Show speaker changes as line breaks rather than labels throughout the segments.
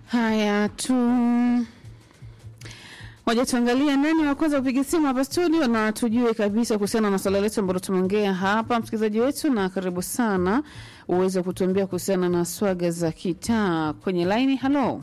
Haya tu moja, tuangalie nani wa kwanza kupiga simu hapa studio na tujue kabisa kuhusiana na swala letu ambalo tumeongea hapa, msikilizaji wetu, na karibu sana uweze kutuambia kuhusiana na swaga za kitaa kwenye laini. Halo,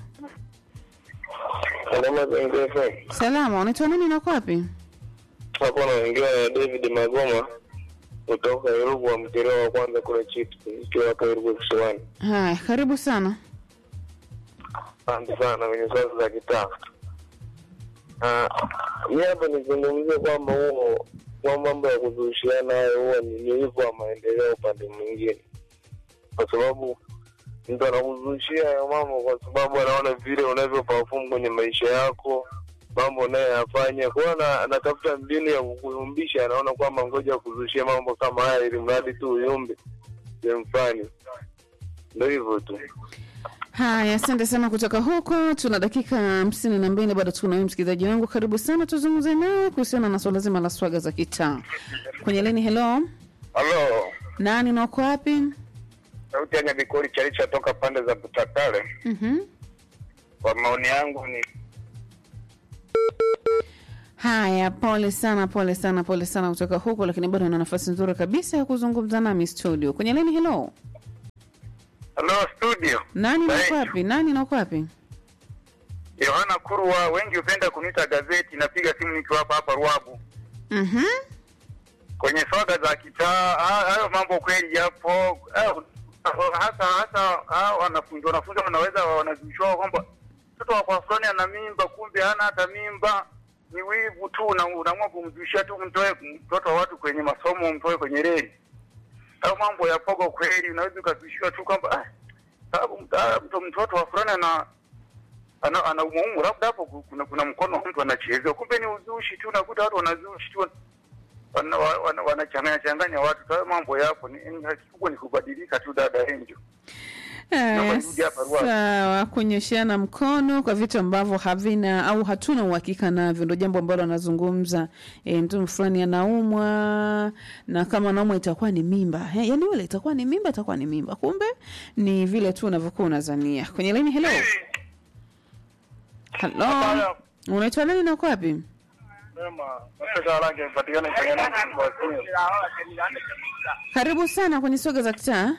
Salama zengefe
salama, unaitwa nani na uko wapi?
hapo naongea na David Magoma kutoka Irugu wa mtereo wa kwanza kule Chitu ikiwa hapa Irugu Kisiwani.
Haya, karibu sana.
Asante sana kwenye swala za kitaa. Ah, mi hapa nizungumzie kwamba huo kwa mambo ya kuzushiana hayo huwa ni ni hivyo wa maendeleo upande mwingine, kwa sababu mtu anakuzushia hayo mambo kwa sababu anaona vile unavyo perform kwenye maisha yako mambo unayoyafanya kwao, na anatafuta mbinu ya kukuyumbisha. Anaona kwamba ngoja kuzushia mambo kama haya ili mradi tu uyumbe sehemu fulani. Ndo hivyo tu.
Haya, asante sana kutoka huko. Tuna dakika hamsini na mbili bado tuko na wewe msikilizaji wangu, karibu sana, tuzungumze nawe kuhusiana na swala zima la swaga za kitaa kwenye leni. Hello,
Halo,
nani na uko wapi?
sauti ya Nyabikoli Chalicha toka pande za Butakale.
Mhm.
Kwa maoni yangu ni
Haya, pole sana, pole sana, pole sana kutoka huko, lakini bado ana nafasi nzuri kabisa ya kuzungumza nami studio kwenye leni. Hello,
halo studio,
nani na uko
Hey.
wapi? Nani na uko wapi?
Yohana Kurwa, wengi hupenda kuniita gazeti. Napiga simu nikiwa hapa hapa Ruabu
Mhm.
kwenye swaga za kitaa. ha- Hayo mambo kweli yapo, eh, hasa hasa hao wanafunzi wanafunzi wanaweza wanazishwa kwamba mtoto wa kwa fulani ana mimba, kumbe hana hata mimba. Ni wivu tu, una- unaamua kumzushia tu, mtoe mtoto wa watu kwenye masomo, mtoe kwenye reli. Hayo mambo ya pogo kweli, unaweza ukazushiwa tu kwamba ah, sababu mta- mto- mtoto wa fulani ana ana, ana umuhimu labda hapo ku- kuna, kuna mkono wa mtu anachezea, kumbe ni uzushi tu. Unakuta watu wanazushi tu wana- wa- wana- wanachanganya changanya watu. Hayo mambo yapo, ni ni- kikubwa ni kubadilika tu, dada Angel.
Haya,
Naomba nirudi hapa Ruaha.
sawa. Kunyosheana mkono kwa vitu ambavyo havina au hatuna uhakika navyo, ndo jambo ambalo anazungumza. E, mtu fulani anaumwa na kama anaumwa itakuwa ni mimba e, yani wale itakuwa ni mimba, itakuwa ni mimba, kumbe ni vile tu unavyokuwa unazania. Kwenye laini, hello, hello, unaitwa nani na uko wapi? Karibu sana kwenye soga za kitaa.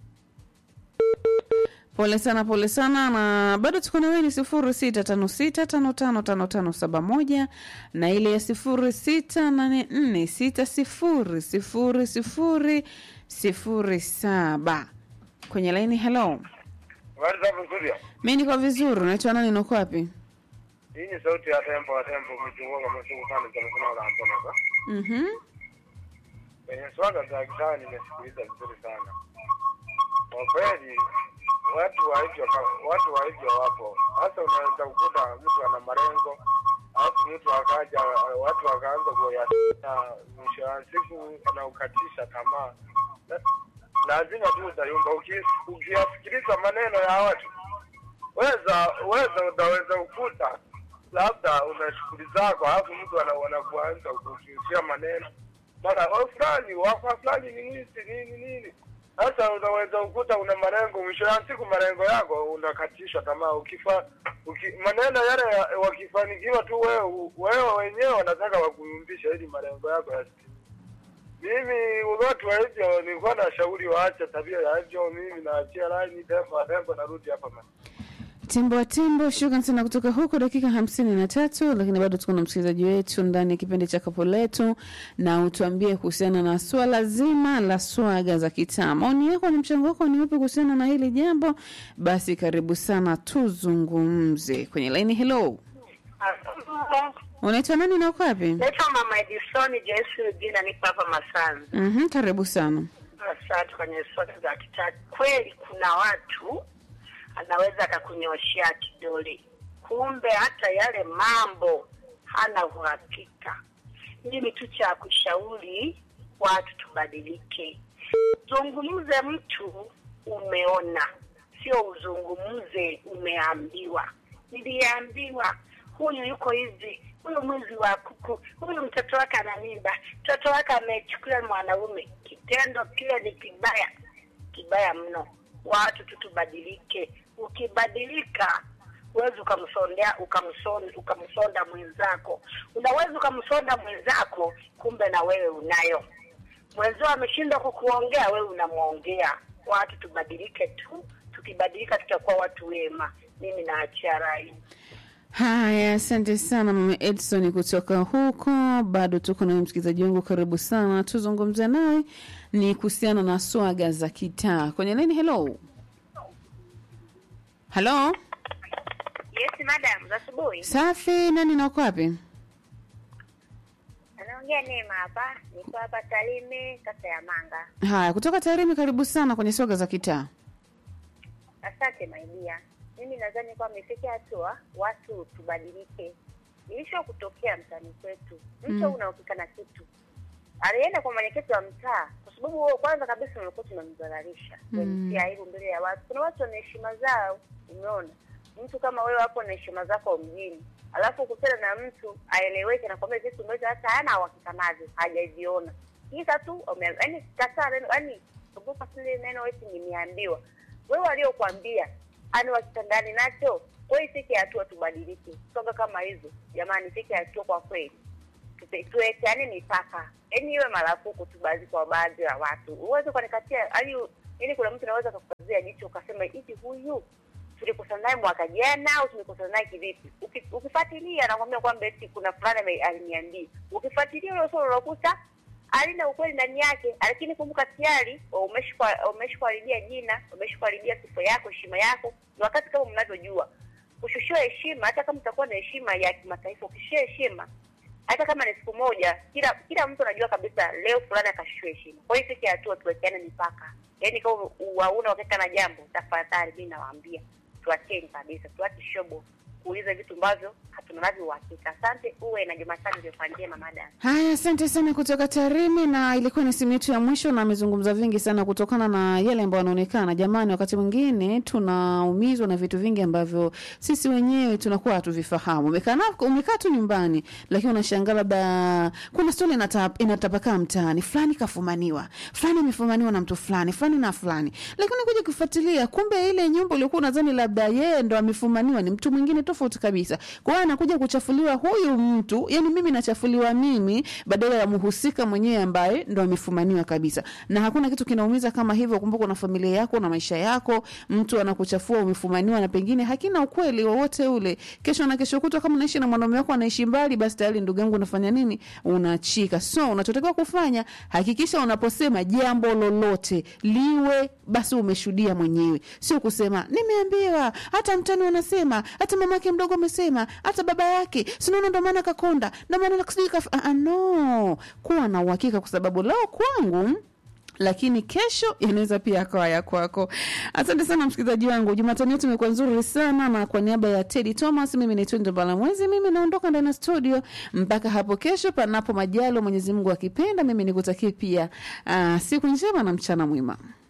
Pole sana, pole sana, na bado tuko na wewe ni sifuri sita tano sita tano tano tano tano saba moja na ile ya sifuri sita nane nne sita sifuri sifuri sifuri sifuri saba kwenye laini. Hello,
Habari za vizuri.
mi niko vizuri. Unaitwa nani na uko wapi?
Hii ni sauti ya tempo wa tempo kuchunguka msungu sana za mkono la Antona. Sa.
Mhm.
Kwenye swaga za kitaa nimesikiliza vizuri sana. Kwa kweli watu wa hivyo ka- watu wa hivyo wapo. Hasa unaweza kukuta mtu ana malengo alafu mtu akaja watu wakaanza kuyatina mwisho wa siku anaukatisha tamaa. La- Lazima tu utayumba Uki- ukiyasikiliza maneno ya watu weza weza utaweza ukuta labda una shughuli zako, alafu mtu ana- wanakuanza kukuishia maneno mara "Oh, fulani wakwa fulani ni mwizi nini nini. Sasa unaweza ukuta una malengo, mwisho ya siku malengo yako unakatishwa tamaa. Ukifa uki, maneno yale ya- wakifanikiwa tu wewe wewe wenyewe wanataka wakuyumbisha ili malengo yako yasitimie. Mimi watu wa hivyo nilikuwa na shauri waache tabia ya hivyo. Mimi naachia laini tembo tembo, narudi hapa man.
Timbo wa Timbo, shukran sana kutoka huko, dakika hamsini na tatu, lakini bado tuko na msikilizaji wetu ndani ya kipindi cha kapo letu, na utuambie kuhusiana na swala zima la swaga za kitaa. Maoni yako na mchango wako ni upi kuhusiana na hili jambo? Basi karibu sana tuzungumze kwenye laini. Hello, unaitwa nani na uko wapi?
Naitwa Mama Edisoni Joyce Rugina, niko hapa Masanzi.
Mhm, karibu sana.
Asante. Kwenye swala za kitaa, kweli kuna watu anaweza akakunyoshea kidole, kumbe hata yale mambo hana uhakika. Mimi tu cha kushauri watu tubadilike, zungumze mtu umeona, sio uzungumze umeambiwa. Niliambiwa huyu yuko hivi, huyu mwizi wa kuku, huyu mtoto wake ana mimba, mtoto wake amechukuliwa na mwanaume. Kitendo kile ni kibaya, kibaya mno. Watu tu tubadilike. Ukibadilika huwezi ukamsondea ukamsonda, ukamsonda mwenzako. Unaweza ukamsonda mwenzako, kumbe na wewe unayo. Mwenzio ameshindwa kukuongea, wewe unamwongea. Watu tubadilike tu, tukibadilika tutakuwa watu wema. Mimi naachia rai.
Haya, asante sana mama Edson kutoka huko. Bado tuko na msikilizaji wangu, karibu sana, tuzungumze naye ni kuhusiana na swaga za kitaa kwenye nini. Hello, hello,
Yes, madam, za asubuhi.
safi. Nani na uko wapi?
Anaongea Neema hapa. Niko hapa Tarime, kata ya Manga.
Haya, kutoka Tarime, karibu sana kwenye swaga za kitaa.
Asante maidia. Mimi nadhani kwamba imefika hatua watu tubadilike. Ilisho kutokea mtaani kwetu, mtu
Mm.
unahusika na kitu, alienda kwa mwenyekiti wa mtaa, kwa sababu wewe kwanza kabisa ulikuwa tunamdhalilisha
Mm.
mm. aibu mbele ya watu. Kuna watu wana heshima zao, umeona mtu kama wewe hapo na heshima zako mjini, alafu ukutana na mtu aeleweke na kwambia vitu ambavyo hata hana uhakika navyo, hajaviona kisa tu ume- yaani kataa neno, yaani kumbuka kile neno eti nimeambiwa. Wewe waliokuambia ani wakitandani nacho. Kwa hiyo ifike hatua tubadilike, soga kama hizo jamani, ifike hatua kwa kweli Tupe- tuwekeane mipaka, yaani iwe marufuku tu baadhi kwa baadhi ya watu. Uweze kunikatia yaani, yaani kuna mtu anaweza kukazia jicho ukasema hivi, huyu tulikosana naye mwaka jana au tumekosana naye kivipi? Uki- Ukifuatilia anakwambia kwamba eti kuna fulani ame- aliniambia. Ukifuatilia ule swala unakuta halina ukweli ndani yake, lakini kumbuka tayari umeshikwa- umeshikuharibia jina, umeshikuharibia sifa yako, heshima yako. Ni wakati kama mnavyojua kushushiwa heshima, hata kama utakuwa na heshima ya kimataifa, ukishushiwa heshima hata kama ni siku moja, kila kila mtu anajua kabisa leo fulani akashushiwa heshima. Kwa hiyo ifike hatua tuwekeane mipaka, yaani kama wauna wakeka na jambo, tafadhali mimi nawaambia tuacheni kabisa, tuache shobo kuuliza vitu ambavyo hatuna navyo uhakika. Asante, uwe na Jumatano iliyokuwa njema, madam.
Haya, asante sana kutoka Tarime, na ilikuwa ni simu yetu ya mwisho, na amezungumza vingi sana kutokana na yale ambayo yanaonekana. Jamani, wakati mwingine tunaumizwa na vitu vingi ambavyo sisi wenyewe tunakuwa hatuvifahamu. Umekaa na- umekaa tu nyumbani, lakini unashangaa labda kuna stori inata, inatapakaa mtaani, fulani kafumaniwa, fulani amefumaniwa na mtu fulani, fulani na fulani, lakini kuja kufuatilia, kumbe ile nyumba uliokuwa unadhani labda yeye ndo amefumaniwa ni mtu mwingine tofauti kabisa. Kwa hiyo anakuja kuchafuliwa huyu mtu, yani mimi nachafuliwa mimi badala ya mhusika mwenyewe ambaye ndo amefumaniwa kabisa. Na hakuna kitu kinaumiza kama hivyo. Kumbuka una familia yako na maisha yako, mtu anakuchafua umefumaniwa, na pengine hakina ukweli wowote ule. Kesho na kesho kutwa, kama unaishi na mwanaume wako anaishi mbali, basi tayari ndugu yangu, unafanya nini? Unachika. So unachotakiwa kufanya, hakikisha unaposema jambo lolote liwe basi umeshuhudia mwenyewe, sio kusema nimeambiwa, hata mtani wanasema, hata mamake mdogo amesema, hata baba yake sinaona, ndo maana kakonda, ndo maana sijui kaf... ah, ah, no, kuwa na uhakika, kwa sababu leo kwangu lakini kesho inaweza pia akawa ya kwako. Asante sana msikilizaji wangu, Jumatano yetu imekuwa nzuri sana, na kwa niaba ya Teddy Thomas, mimi ni Twendo Balamwezi, mimi naondoka ndani ya studio mpaka hapo kesho, panapo majalo Mwenyezi Mungu akipenda. Mimi nikutakie pia uh, siku njema na mchana mwema.